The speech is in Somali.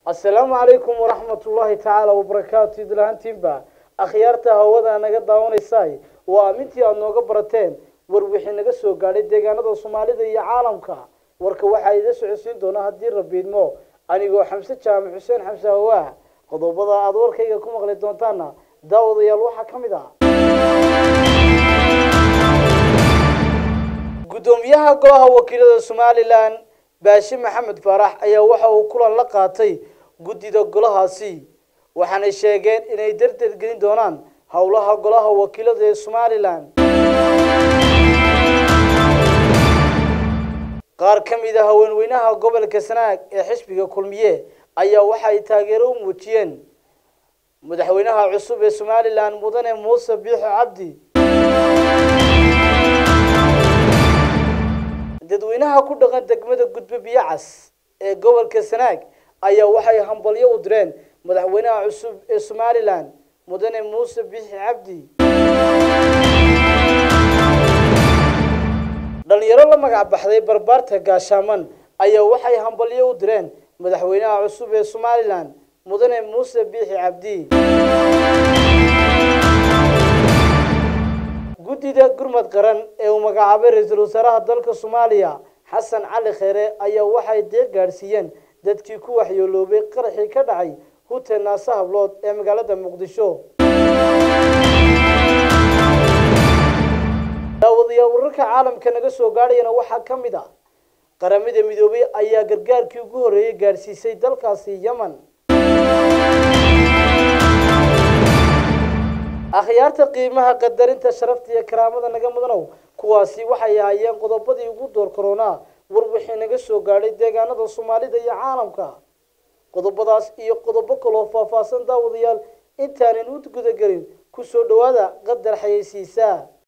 asalaamu calaykum waraxmat ullaahi tacaala wabarakaatu idlahantiinba akhyaarta hawada naga daawanaysay waa amintii aada nooga barateen war wixii naga soo gaadhay deegaanada soomaalida iyo caalamka warka waxaa ida socodsiin doona haddii rabiidmo anigoo xamse jaamac xuseen xamse hawaah qodobada aada warkayga ku maqli doontaana daawadayaal waxaa ka mid ah guddoomiyaha golaha wakiilada somalilan baashi maxamed faarax ayaa waxa uu kulan la qaatay guddida golahaasi waxaanay sheegeen inay darteed gelin doonaan howlaha golaha wakiilada ee somalilan qaar ka mid a haweenweynaha gobolka sanaag ee xisbiga kulmiye ayaa waxay taageero u muujiyeen madaxweynaha cusub ee somalilan mudane muuse biixo cabdi dadweynaha ku dhaqan degmada gudbe biyacas ee gobolka sanaag ayaa waxay hambalyo u direen madaxweynaha cusub ee somalilan mudane muuse biixi cabdi dhalinyaro la magac baxday barbaarta gaashaaman ayaa waxay hambalyo u direen madaxweynaha cusub ee somalilan mudane muuse biixi cabdi guddida gurmad qaran ee uu magacaabay ra-iisul wasaaraha dalka soomaaliya xasan cali kheere ayaa waxay deeq gaadhsiiyeen dadkii ku waxyooloobay qaraxii ka dhacay hutel naase hablood ee magaalada muqdisho daawadayaal wararka caalamka naga soo gaadhayana waxaa ka mid ah qaramada midoobay ayaa gargaarkii ugu horreeyay gaadhsiisay dalkaasi yemen akhyaarta qiimaha qadarinta sharafta iyo karaamada naga mudanow kuwaasi waxay ahaayeen qodobadii ugu door koronaa war wixii naga soo gaadhay deegaanada soomaalida iyo caalamka qodobadaas iyo qodobo kaloo faahfaahsan daawadayaal intaanan u gudagelin ku soo dhowaada qadar xayeysiisaa